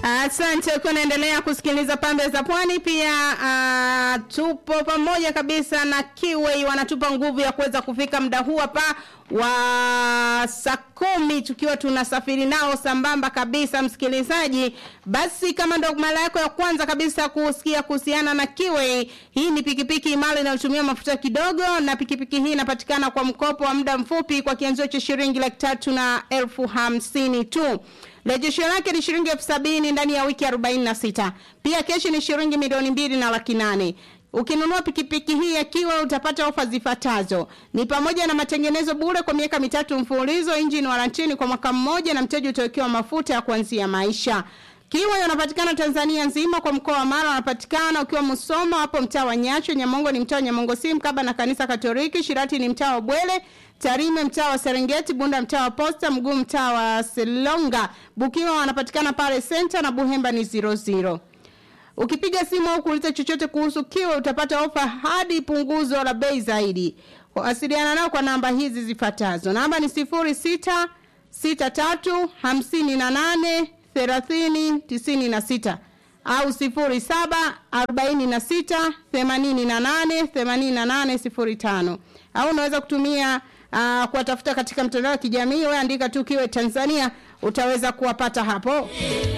Asante uh, kunaendelea kusikiliza pambe za pwani. Pia uh, tupo pamoja kabisa na Kiwei, wanatupa nguvu ya kuweza kufika muda huu hapa wa saa kumi tukiwa tunasafiri nao sambamba kabisa, msikilizaji. Basi kama ndo mara yako ya kwanza kabisa kusikia kuhusiana na Kiwei, hii ni pikipiki imara inayotumia mafuta kidogo, na pikipiki hii inapatikana kwa mkopo wa muda mfupi kwa kianzio cha shilingi laki tatu na elfu hamsini tu. Rejesho lake ni shilingi elfu sabini ndani ya wiki arobaini na sita. Pia keshi ni shilingi milioni mbili na laki nane. Ukinunua pikipiki hii ya Kiwa utapata ofa zifuatazo. Ni pamoja na matengenezo bure kwa miaka mitatu mfululizo, engine warranty kwa mwaka mmoja na mteja utawekewa mafuta ya kuanzia maisha. Kiwa yanapatikana Tanzania nzima kwa mkoa wa Mara wanapatikana ukiwa Musoma hapo mtaa wa Nyacho, Nyamongo ni mtaa wa Nyamongo si mkaba na kanisa Katoliki, Shirati ni mtaa wa Bwele, Tarime mtaa wa Serengeti, Bunda mtaa wa Posta, Mguu mtaa wa Selonga, Bukiwa wanapatikana pale Center na Buhemba ni 00. Ukipiga simu au kuuliza chochote kuhusu Kiwa utapata ofa hadi punguzo la bei zaidi. Wasiliana nao kwa namba hizi zifuatazo. Namba ni 06 63 58 30 96 au 07 46 88 88 05 au unaweza kutumia uh, kuwatafuta katika mtandao wa kijamii wewe andika tu Kiwe Tanzania utaweza kuwapata hapo.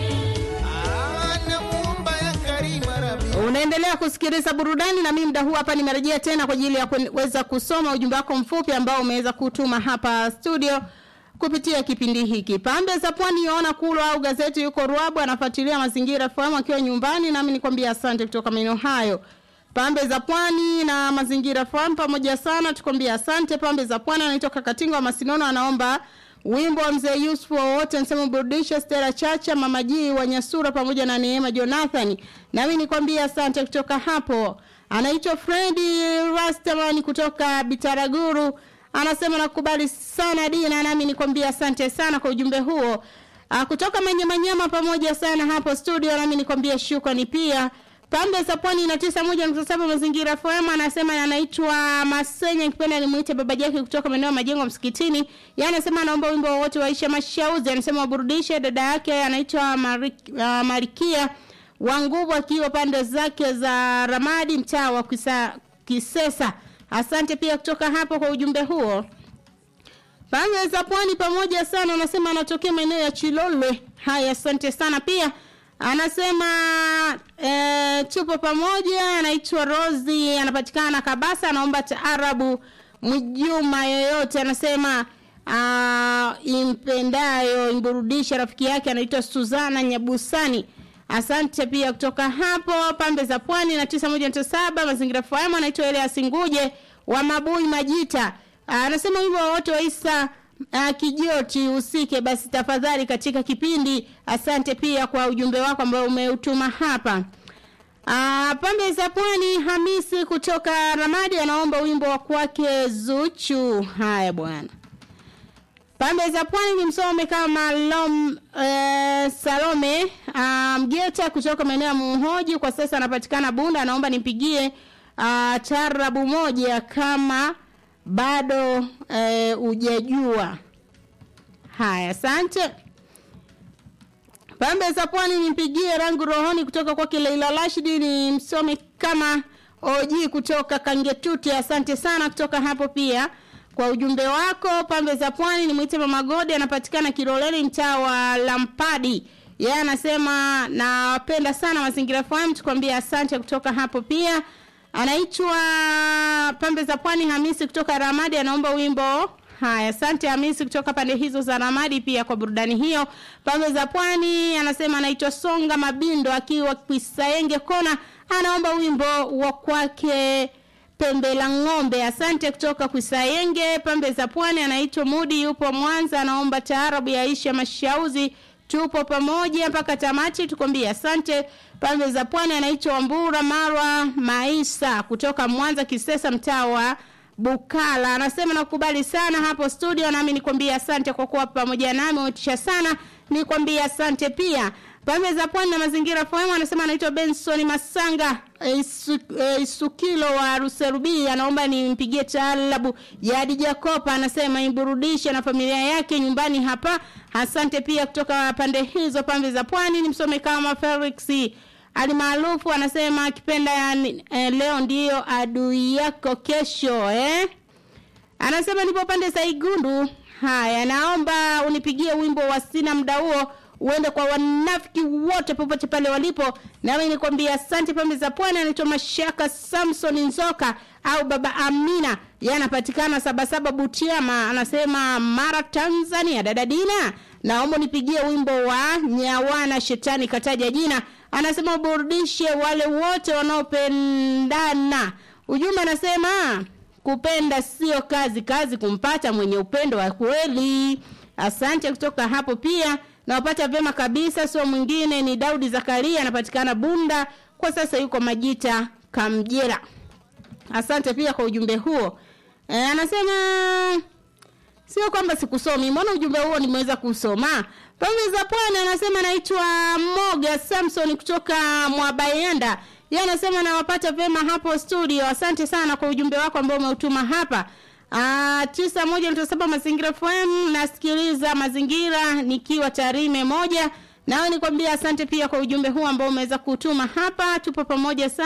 Unaendelea kusikiliza burudani na mimi muda huu hapa nimerejea tena kwa ajili ya kuweza kusoma ujumbe wako mfupi ambao umeweza kutuma hapa studio kupitia kipindi hiki. Pambe za Pwani yaona kulo au gazeti yuko Ruabu anafuatilia mazingira fahamu akiwa nyumbani nami nikwambia asante kutoka maeneo hayo. Pambe za Pwani na mazingira fahamu pamoja sana tukwambia asante. Pambe za Pwani anaitwa Kakatinga wa Masinono anaomba wimbo wa mzee Yusuf wote anasema burudisha Stella Chacha Mama G wa Nyasura pamoja na Neema Jonathan. Nami nikwambia asante kutoka hapo. Anaitwa Freddy Rastaman kutoka Bitaraguru anasema nakubali sana Dina, nami nikwambia asante sana kwa ujumbe huo. Aa, kutoka Manyamanyama pamoja sana hapo studio, nami nikwambia shukrani pia. Pambe za Pwani na tisa moja nukta saba mazingira FM anasema anaitwa Masenya, kipenda nimuite baba yake kutoka maeneo ya majengo msikitini. Yeye anasema anaomba wimbo wowote waisha mashauzi, anasema waburudishe. Dada yake anaitwa Marik, uh, Marikia wa nguvu akiwa pande zake za Ramadi, mtaa wa Kisa, Kisesa. Asante pia kutoka hapo kwa ujumbe huo. Pambe za Pwani pamoja sana, anasema anatokea maeneo ya Chilolwe. Haya, asante sana pia. Anasema e, tupo pamoja. Anaitwa Rosi, anapatikana Kabasa, anaomba taarabu Mjuma yoyote. Anasema uh, impendayo imburudisha. Rafiki yake anaitwa Suzana Nyabusani. Asante pia kutoka hapo pambe za pwani na tisa moja nukta saba mazingira fahamu anaitwa Elias Nguje wa Mabui Majita. Anasema wimbo wote wa Isa uh, Kijoti usike basi tafadhali katika kipindi. Asante pia kwa ujumbe wako ambao umeutuma hapa. Uh, pambe za pwani Hamisi kutoka Ramadi anaomba wimbo wa kwake Zuchu. Haya bwana. Pambe za pwani ni msome kama Lom e, Salome Mgeta um, kutoka maeneo ya Muhoji kwa sasa anapatikana Bunda anaomba nipigie uh, tarabu moja kama bado e, ujajua. Haya, asante. Pambe za pwani nimpigie rangu rohoni kutoka kwake Leila Rashidi ni msome kama Oji kutoka Kangetuti. Asante sana kutoka hapo pia kwa ujumbe wako. Pambe za pwani ni mwite Mama Godi anapatikana Kiloleni mtaa wa Lampadi. Yeye anasema nawapenda sana mazingira fahamu, tukwambia asante kutoka hapo pia. Anaitwa Pambe za Pwani Hamisi kutoka Ramadi anaomba wimbo. Haya, asante Hamisi kutoka pande hizo za Ramadi pia kwa burudani hiyo. Pambe za Pwani anasema anaitwa Songa Mabindo akiwa Kwisaenge Kona anaomba wimbo wa kwake pembe la ng'ombe. Asante kutoka Kwisayenge pembe za pwani. Anaitwa Mudi, yupo Mwanza, anaomba taarabu ya Aisha Mashauzi. Tupo pamoja mpaka tamati, tukwambie asante. Pembe za pwani anaitwa Wambura Marwa Maisa kutoka Mwanza Kisesa, mtaa wa Bukala. Anasema nakubali sana hapo studio, nami nikwambie asante kwa kuwa pamoja nami, umetisha sana, nikwambie asante pia. Pembe za pwani na mazingira FM anasema anaitwa Benson Masanga Isu, e, Isukilo wa Ruserubi anaomba nimpigie taalabu ya Jacopa anasema imburudishe na familia yake nyumbani hapa Asante pia kutoka pande hizo pambe za pwani, nimsome kama Felix alimaarufu anasema akipenda yani, eh, leo ndiyo adui yako kesho eh? Anasema nipo pande za Igundu. Haya, naomba unipigie wimbo wa sina muda huo uende kwa wanafiki wote popote pale walipo. Nami nikwambia asante. Pembe za Pwani anaitwa Mashaka Samson Nzoka au Baba Amina, yeye anapatikana Sabasaba Butiama, anasema Mara, Tanzania. Dada Dina, naomba nipigie wimbo wa Nyawana Shetani kataja jina, anasema uburudishe wale wote wanaopendana. Ujumbe anasema kupenda sio kazi, kazi kumpata mwenye upendo wa kweli. Asante kutoka hapo pia nawapata vyema kabisa, sio mwingine ni Daudi Zakaria, anapatikana Bunda, kwa sasa yuko Majita Kamjera. Asante pia kwa ujumbe huo. E, anasema sio kwamba sikusomi, mbona ujumbe huo nimeweza kusoma. Pembe za Pwani anasema naitwa Moga Samson kutoka Mwabayenda. Yeye anasema nawapata vyema hapo studio. Asante sana kwa ujumbe wako ambao umeutuma hapa. Ah, tisa moja nukta saba Mazingira FM nasikiliza Mazingira nikiwa Tarime moja. Nawe nikwambia asante pia kwa ujumbe huu ambao umeweza kutuma hapa. Tupo pamoja sana.